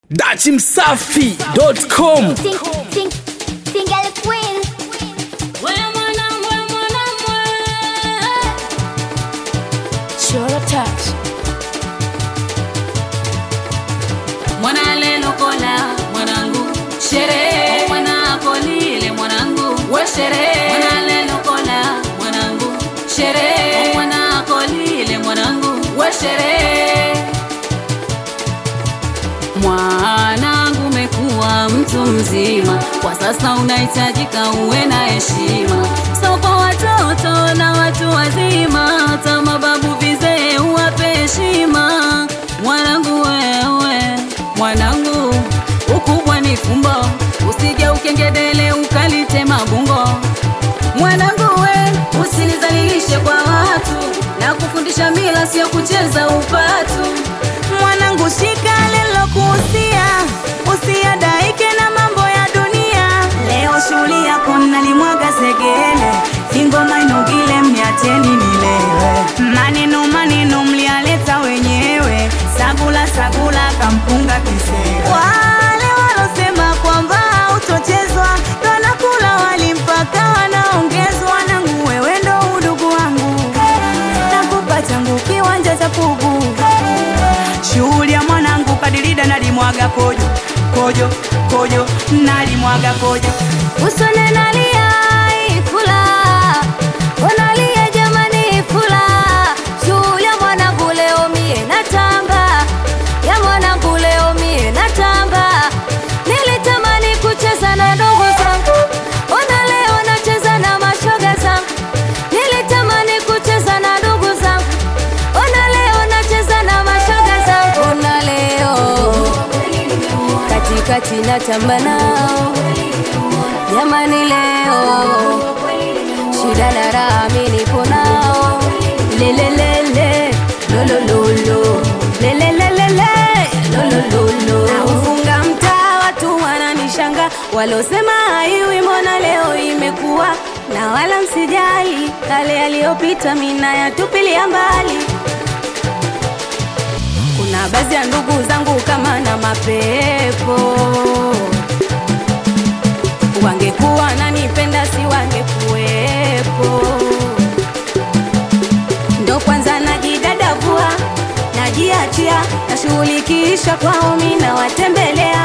dachimsafi.com Sing, sing, single queen. Chora touch. mwana lelokola mwanangu sherehe mwana kolile mwanangu we sherehe mwana lelokola mwanangu sherehe mwana kolile mwanangu we sherehe mwanangu umekuwa mtu mzima kwa sasa unahitajika uwe na heshima so kwa watoto na watu wazima hata mababu vizee uwape heshima mwanangu wewe mwanangu ukubwa ni fumbo usije ukengedele ukalite mabungo mwanangu we usinizalilishe kwa watu na kufundisha mila sio kucheza upatu mwanangu shika lilokuhusia usiadaike na mambo ya dunia leo shughuli yako nalimwaga segele ingoma inugile mniacheni nilewe maneno maneno mlialeta wenyewe sagula sagula kampunga kisee wale walosema kwamba utochezwa ndo nakula wali mpaka wanaongezwa nangu wewe ndo udugu wangu nakupa changu kiwanja cha pugu shughuli ya mwanangu kadirida nalimwaga kojo kojo kojo nalimwaga kojo Usone nalia ifula Unalia jamani ifula Juu ya mwanangu leo mie natamba Ya mwanangu leo mie natamba Nilitamani kucheza na ndugu zangu Ona leo nacheza na mashoga zangu Nilitamani kucheza na ndugu zangu Ona leo nacheza na mashoga zangu Ona leo Katikati natamba nao Jamani leo shida na raha mimi nipo nao lelelele lolololo lelelelele lolololo naufunga mtaa watu wananishanga walosema haiwi mbona leo imekuwa na wala msijali kale yaliyopita mina yatupilia mbali kuna baadhi ya ndugu zangu kama na mapepo wangekuwa nanipenda si wangekuwepo ndo kwanza najidadavua najiachia nashughulikisha kwao mina watembelea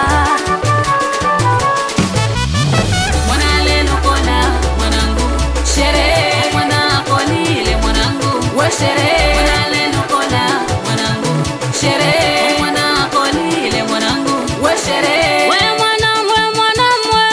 mwana lelokola mwanangu sherehe mwana kolile mwanangu we sherehe mwana lelokola mwanangu sherehe mwana kolile mwanangu we sherehe we mwana we mwana mwe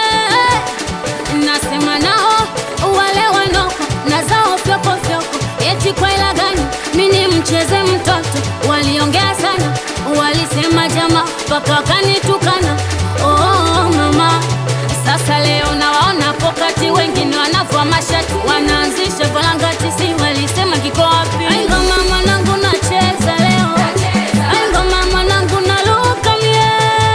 nasema nao wale wanoko na zao fyoko fyoko eti kwa ila gani mini mcheze mtoto waliongea sana walisema jama mpaka wakanitukana oh, mama sasa leo nawaona pokati wengine wanavua mashati wanaanzisha valangati si walisema kiko wapi aingoma mwanangu nacheza leo aingoma mwanangu naluka mie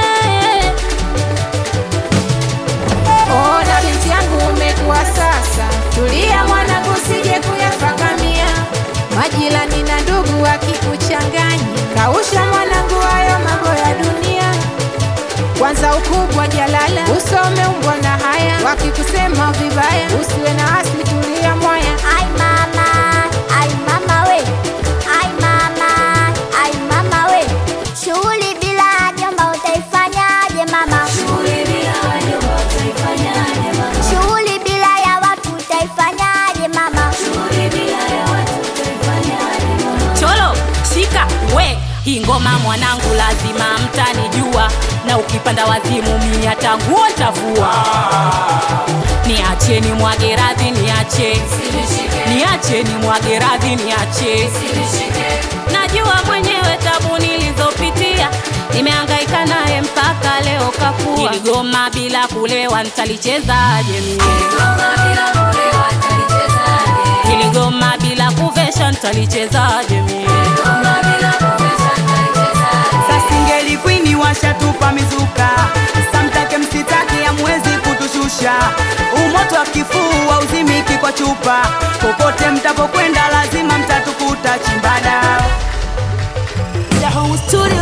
Ona binti yangu umekuwa sasa, tulia mwanangu, usije kuyafakamia majirani na ndugu wakikuchanganya. Kausha mwanangu, hayo mambo ya dunia. Kwanza ukubwa jalala, usome umbwa na haya, wakikusema vibaya usiwe na asili, tulia mwaya. Ai mama, ai mama we. Ai mama, ai mama we. Shughuli bila jomba utaifanyaje mama? Shughuli bila ya watu utaifanyaje mama? cholo shika we hii ngoma mwanangu lazima mtanijua na ukipanda wazimu mia tanguo tavua niacheni mwage radhi niache niacheni mwage radhi niache najua mwenyewe tabu nilizopitia nimehangaika naye mpaka leo kakua niligoma bila kulewa ntalichezaje mie niligoma bila kuvesha ntalichezaje mie Sasingeli kwini washatupa mizuka, samtake msitake amwezi kutushusha. Umoto wa kifuu uzimiki kwa chupa, popote mtapokwenda lazima mtatukuta chimbada. Studio